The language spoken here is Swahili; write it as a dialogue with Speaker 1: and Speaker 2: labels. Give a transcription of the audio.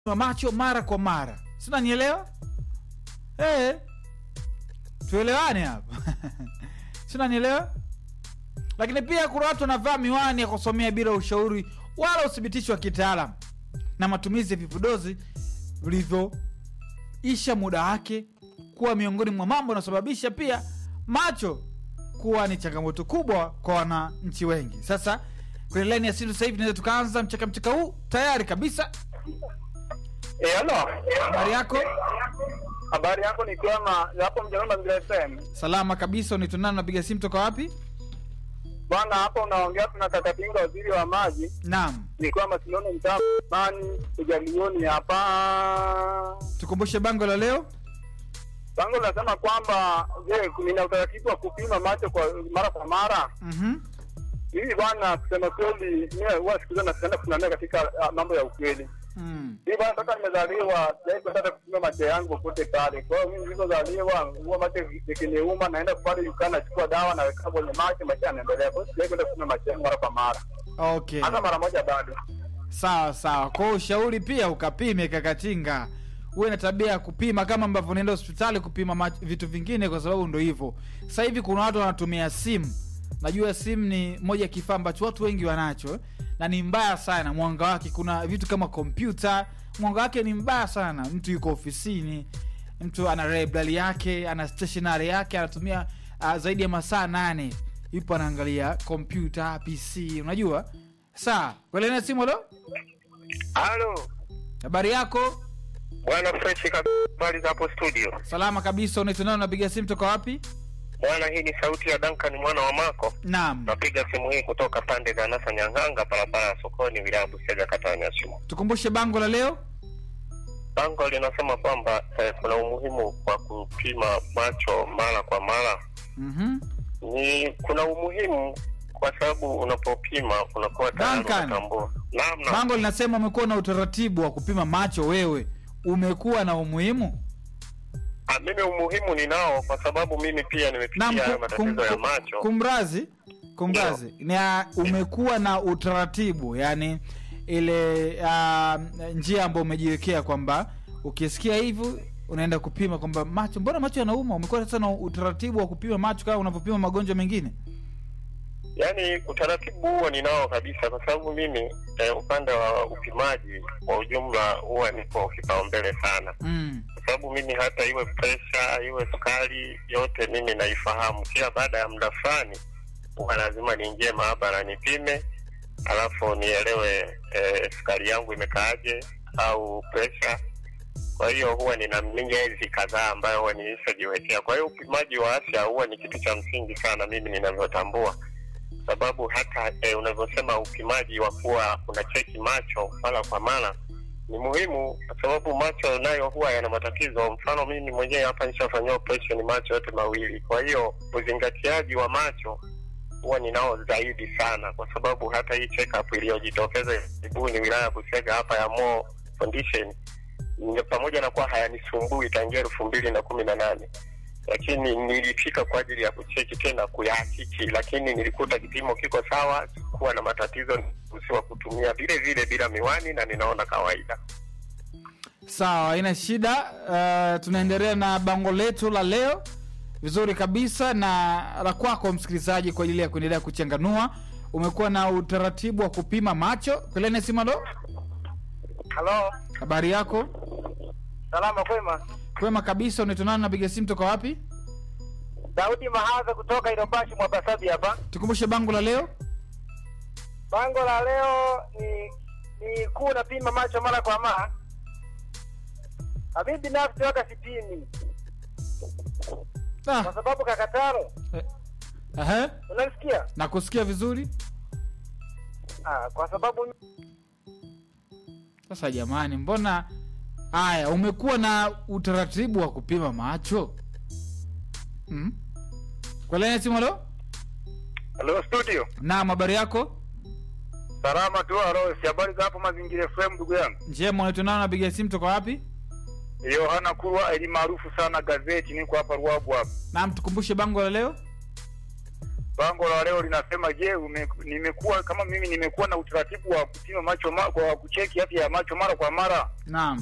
Speaker 1: wa macho mara kwa mara si unanielewa eh tuelewane hapa si unanielewa lakini pia kuna watu wanavaa miwani ya kusomea bila ushauri wala uthibitisho wa kitaalam na matumizi ya vipodozi vilivyoisha muda wake kuwa miongoni mwa mambo yanayosababisha pia macho kuwa ni changamoto kubwa kwa wananchi wengi sasa kwenye laini ya simu sasa hivi tunaweza tukaanza mchaka mchaka huu tayari kabisa
Speaker 2: Eh, halo.
Speaker 1: habari yako
Speaker 2: Habari yako ni kwema hapo mjana Mazingira FM.
Speaker 1: salama kabisa unitunana napiga simu toka wapi
Speaker 2: Bwana hapo unaongea tuna kaka Pinga waziri wa maji.
Speaker 1: naam
Speaker 2: Ni kwamba tunaona mtaa mani kujalioni hapa.
Speaker 1: tukumbushe bango la leo
Speaker 2: Bango linasema kwamba je, nina utaratibu wa kupima macho kwa mara kwa mara.
Speaker 1: mm-hmm.
Speaker 2: Hivi bwana, kusema kweli, mimi huwa siku zote napenda kusimamia katika ah, mambo ya ukweli.
Speaker 1: mm.
Speaker 2: Hivi bwana, toka nimezaliwa sijai kwenda kupima macho yangu popote pale. Kwa hiyo mimi nilipozaliwa huwa macho yakiniuma, naenda pale dukani nachukua dawa naweka kwenye macho, macho yanaendelea. Kwa hiyo sijai kwenda kupima macho yangu mara kwa mara,
Speaker 1: okay
Speaker 2: hata mara moja bado.
Speaker 1: sawa sawa kwa ushauri pia ukapime kakatinga uwe na tabia ya kupima kama ambavyo unaenda hospitali kupima mach- vitu vingine kwa sababu ndo hivyo sasa hivi kuna watu wanatumia simu najua simu ni moja ya kifaa ambacho watu wengi wanacho na ni mbaya sana mwanga wake kuna vitu kama kompyuta mwanga wake ni mbaya sana mtu yuko ofisini mtu ana library yake ana stationary yake anatumia uh, zaidi ya masaa nane yupo anaangalia kompyuta pc unajua saa kwelena simu lo
Speaker 3: Halo
Speaker 1: habari yako
Speaker 3: bwana fresh kabisa, habari za hapo studio
Speaker 1: salama kabisa unaitonao unapiga simu toka wapi
Speaker 3: bwana. Hii ni sauti ya Duncan mwana wa Mako,
Speaker 1: naam
Speaker 3: napiga simu hii kutoka pande za Nasa Nyang'anga, barabara ya sokoni, wilaya ya Busega, kata ya Nyasumo.
Speaker 1: tukumbushe bango la leo
Speaker 3: Bango linasema kwamba eh, kuna umuhimu wa kupima macho mara kwa mara.
Speaker 1: mm-hmm.
Speaker 3: Ni kuna umuhimu kwa sababu unapopima unakuwa tayari
Speaker 1: Duncan.
Speaker 3: unatambua. Naam, naam.
Speaker 1: bango linasema umekuwa na utaratibu wa kupima macho wewe umekuwa na umuhimu
Speaker 3: Ah, mimi umuhimu ninao kwa sababu mimi pia nimepitia
Speaker 1: Naam,
Speaker 3: hayo
Speaker 1: kum-
Speaker 3: matatizo
Speaker 1: kum-
Speaker 3: ya macho.
Speaker 1: kumrazi kumrazi na umekuwa na utaratibu yani ile uh, njia ambayo umejiwekea kwamba ukisikia hivi unaenda kupima kwamba macho mbona macho yanauma umekuwa sasa na utaratibu wa kupima macho kama unavyopima magonjwa mengine
Speaker 3: Yaani utaratibu huo ninao kabisa, kwa sababu mimi eh, upande wa upimaji kwa ujumla huwa niko kipaumbele sana,
Speaker 1: mm.
Speaker 3: kwa sababu mimi hata iwe presha iwe sukari yote mimi naifahamu. Kila baada ya muda fulani huwa lazima niingie maabara nipime, alafu nielewe eh, sukari yangu imekaaje au presha. Kwa hiyo huwa nina miezi kadhaa ambayo huwa nilishajiwekea. Kwa hiyo upimaji wa afya huwa ni kitu cha msingi sana, mimi ninavyotambua sababu hata eh, unavyosema upimaji wa kuwa unacheki macho mara kwa mara ni muhimu, kwa sababu macho nayo huwa yana matatizo. Mfano mimi mwenyewe hapa nishafanyiwa operation macho yote mawili, kwa hiyo uzingatiaji wa macho huwa ninao zaidi sana, kwa sababu hata hii check up iliyojitokeza karibuni wilaya ya Busega hapa ya Mo Foundation, ni- pamoja na kuwa hayanisumbui tangia elfu mbili na kumi na nane lakini nilifika kwa ajili ya kucheki tena kuyahakiki, lakini nilikuta kipimo kiko sawa, sikuwa na matatizo, nikuruhusiwa kutumia vile vile bila miwani na ninaona kawaida.
Speaker 1: sawa haina shida uh, tunaendelea na bango letu la leo vizuri kabisa na la kwako msikilizaji kwa ajili ya kuendelea kuchanganua umekuwa na utaratibu wa kupima macho kwelene simalo
Speaker 2: Halo,
Speaker 1: habari yako
Speaker 2: salama kwema.
Speaker 1: kwema kabisa unatonana napiga simu toka wapi
Speaker 2: Daudi Mahaza kutoka Ilobashi Mwabasabi hapa.
Speaker 1: tukumbushe bango la leo
Speaker 2: Bango la leo ni ni kuu napima macho mara kwa mara. Na mimi binafsi waka sipimi kwa
Speaker 1: ah,
Speaker 2: sababu kakataro,
Speaker 1: eh, ehe,
Speaker 2: unanisikia?
Speaker 1: nakusikia vizuri
Speaker 2: Ah, kwa sababu
Speaker 1: sasa jamani mbona haya umekuwa na utaratibu wa kupima macho mm? kwelene simalo
Speaker 2: Hello studio.
Speaker 1: naam habari yako
Speaker 2: Salama tu alo, si habari za hapo mazingira FM ndugu yangu.
Speaker 1: njema unatonana napiga simu toka wapi
Speaker 2: Yohana Kurwa eli maarufu sana gazeti, niko hapa Ruabu hapa.
Speaker 1: naam tukumbushe bango la leo
Speaker 2: bango la leo linasema, je, ume- nimekuwa kama mimi nimekuwa na utaratibu wa kupima macho ma, kwa kucheki afya ya macho mara kwa mara?
Speaker 1: naam